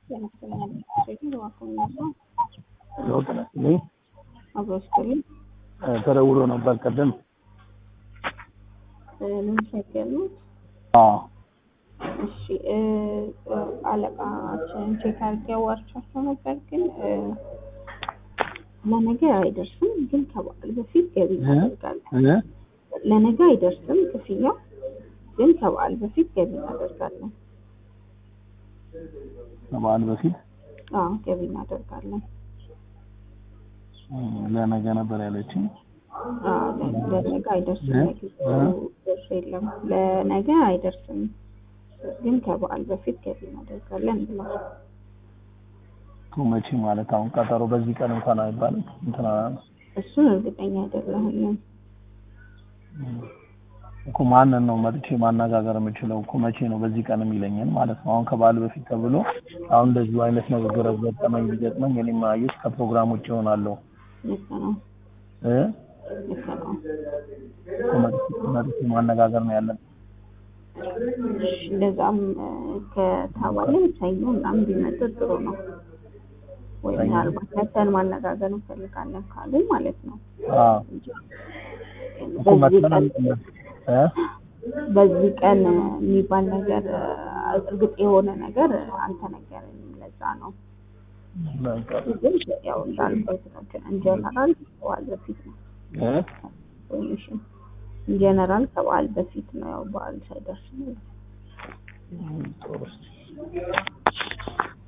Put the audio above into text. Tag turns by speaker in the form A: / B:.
A: ለውጥ ነስልኝ
B: አብሮ ስጥልኝ
A: ተደውሎ ነበር ቅድም።
B: ልንቸገር ነው።
A: አዎ
B: እሺ እ እ አለቃችን ቼክ አድርጌ አዋርቻቸው ነበር፣ ግን እ ለነገ አይደርስም፣ ግን ከበዓል በፊት ገቢ እናደርጋለን።
A: እ
B: ለነገ አይደርስም ክፍያው፣ ግን ከበዓል በፊት ገቢ እናደርጋለን።
A: ከበዓል በፊት
B: አዎ ገቢ እናደርጋለን።
A: እ ለነገ ነበር ያለችኝ።
B: አዎ ለ- ለነገ አይደርስም።
A: እ?
B: ለጊዜው ደርሶ የለም። ለነገ አይደርስም፣ ግን ከበዓል በፊት ገቢ እናደርጋለን ብሏል።
A: እኮ መቼ ማለት አሁን ቀጠሮ በዚህ ቀን እንኳን አይባልም። እንትና
B: እሱን እርግጠኛ አይደለሁም።
A: እኮ ማንን ነው መጥቼ ማነጋገር የምችለው? እኮ መቼ ነው በዚህ ቀን የሚለኝን ማለት ነው። አሁን ከበዓል በፊት ተብሎ አሁን እንደዚሁ አይነት ንግግር ገጠመኝ ቢገጥመኝ እኔም አየሽ ከፕሮግራም ውጭ እሆናለሁ
B: ልክ ነው፣
A: እ
B: ልክ ነው።
A: እኮ መጥቼ- መጥቼ ማነጋገር ነው ያለን።
B: እሺ፣ እንደዛም እ፣ ከተባለም ሰኞ ምናምን ቢመጡ ጥሩ ነው። ወይ
A: ሰኞ?
B: ምናልባት መተን ማነጋገር እንፈልጋለን ካሉ ማለት ነው።
A: አዎ እኮ
B: በዚህ
A: መጥተን
B: ቀን
A: እ
B: በዚህ ቀን የሚባል ነገር እ፣ እርግጥ የሆነ ነገር አልተነገረኝም። ለዛ ነው
A: በቃ
B: ግን ያው እንዳልኩት ነው። ኢንጀነራል ከበዓል በፊት ነው
A: እ
B: ወይም እሺ ኢንጀነራል ከበዓል በፊት ነው። ያው በዓል ሳይደርስ ነው።
A: ጥሩ